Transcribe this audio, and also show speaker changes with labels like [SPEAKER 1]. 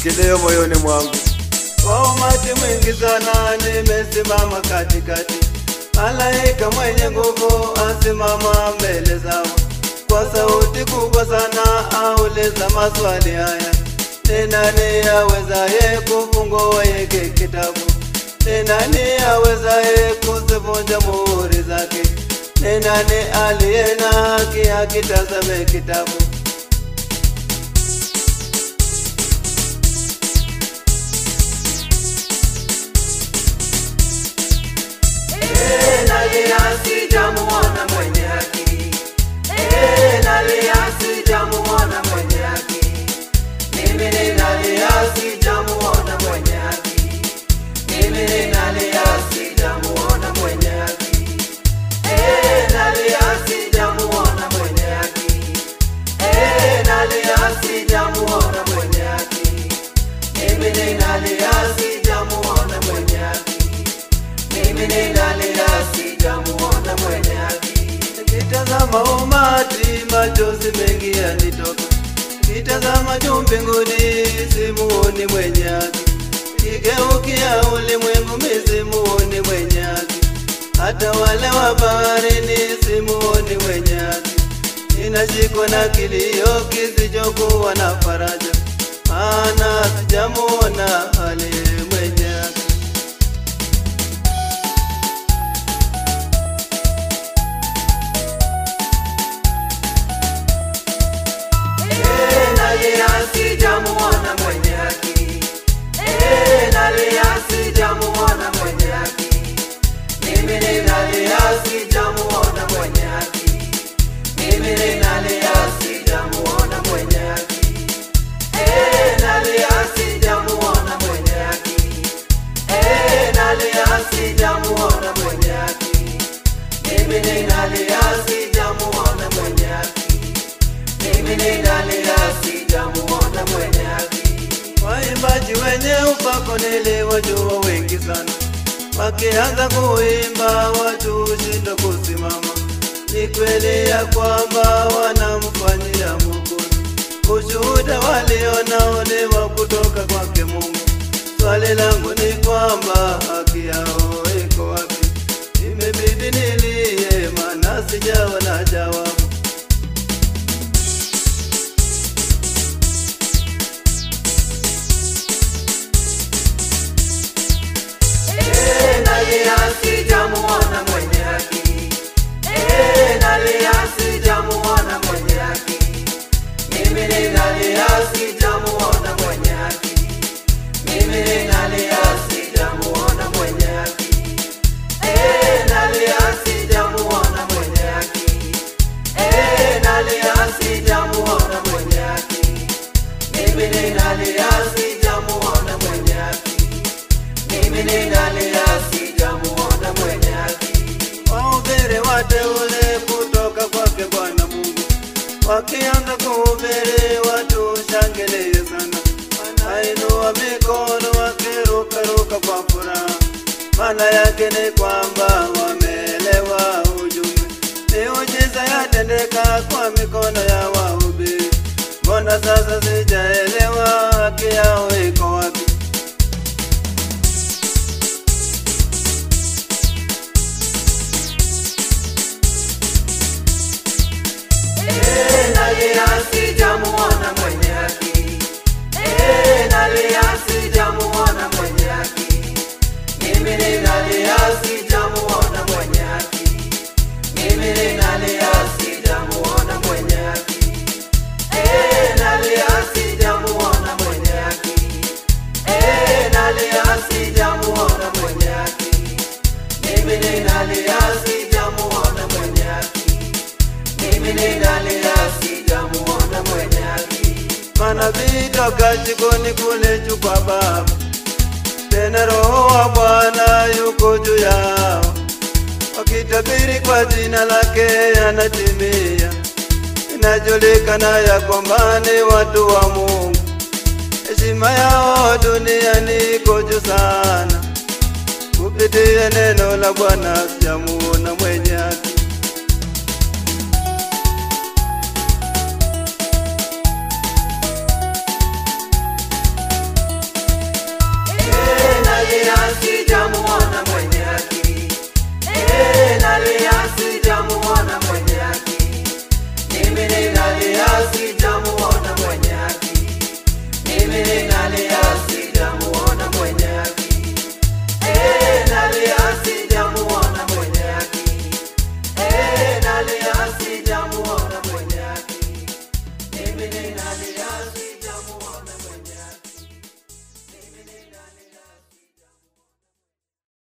[SPEAKER 1] kilio moyoni mwangu. Kwa umati mwingi sana nimesimama katikati, malaika mwenye nguvu asimama mbele zao, kwa sauti kubwa sana auliza maswali haya: ni nani awezaye kufungua hiki kitabu? Ni nani awezaye kuzivunja muhuri zake? Ni nani aliye na haki akitazame kitabu?
[SPEAKER 2] Eh, nalia sijamuona mwenye haki. Eh, nalia sijamuona mwenye haki. Mimi ninalia sijamuona mwenye haki. Mimi ninalia sijamuona mwenye haki. Eh, nalia sijamuona mwenye haki. Eh, nalia sijamuona mwenye haki. Mimi ninalia sijamuona mwenye haki. Mimi ninalia sijamuona mwenye haki.
[SPEAKER 1] Nikitazama umati machozi mengi yanitoka, nikitazama juu mbinguni simuoni mwenye haki, nikigeukia ulimwengu mi simuoni mwenye haki, hata wale wa baharini simuoni mwenye haki. Ninashikwa na kilio kisichokuwa na faraja, maana sijamuona aliye mwenye haki.
[SPEAKER 2] Eh, nalia sijamuona mwenye haki. Eh, nalia sijamuona mwenye haki. Mimi ninalia sijamuona mwenye haki. Mimi ninalia sijamuona mwenye haki. Eh, nalia sijamuona mwenye haki. Eh, nalia sijamuona mwenye haki. Mimi ninalia sijamuona mwenye haki. Mimi ninalia sijamuona mwenye haki.
[SPEAKER 1] Waimbaji wenye upako niliwajua wengi sana, wakianza kuimba watu hushindwa kusimama. Ni kweli ya kwamba wanamfanyia Mwokozi, ushuhuda walionao ni wa kutoka kwake Mungu. Swali langu ni kwamba haki yao iko wapi? Imebidi nilie, maana sijaona jawabu.
[SPEAKER 2] Eh, nalia sijamuona mwenye haki. Eh, nalia sijamuona mwenye haki. Mimi ninalia sijamuona mwenye haki. Mimi ninalia sijamuona mwenye haki. Eh, nalia sijamuona mwenye haki. Eh, nalia sijamuona mwenye haki. Mimi ninalia sijamuona mwenye haki. Mimi ninalia sijamuona mwenye haki.
[SPEAKER 1] Wahubiri wateule kutoka kwake Bwana Mungu, wakianza kuhubiri watu shangilie sana, wanainua mikono wakirukaruka kwa furaha. Maana yake ni kwamba wameelewa ujumbe. Miujiza yatendeka kwa mikono ya wahubiri. Mbona sasa sijaelewa haki yao iko wapi?
[SPEAKER 2] Eh, nalia sijamuona mwenye haki. Eh, nalia sijamuona mwenye haki. Mimi ninalia sijamuona mwenye haki. Mimi ninalia sijamuona mwenye haki. Eh, nalia sijamuona mwenye haki. Eh, nalia sijamuona mwenye haki. Mimi ninalia sijamuona mwenye haki. Mimi ninalia sijamuona mwenye haki.
[SPEAKER 1] Manabii toka jikoni kule juu kwa Baba, tena Roho wa Bwana yuko juu yao, wakitabiri kwa jina lake yanatimia. Inajulikana ya kwamba ni watu wa Mungu, heshima yao duniani iko juu sana. Kupitia neno la Bwana sijamuona mwenye haki.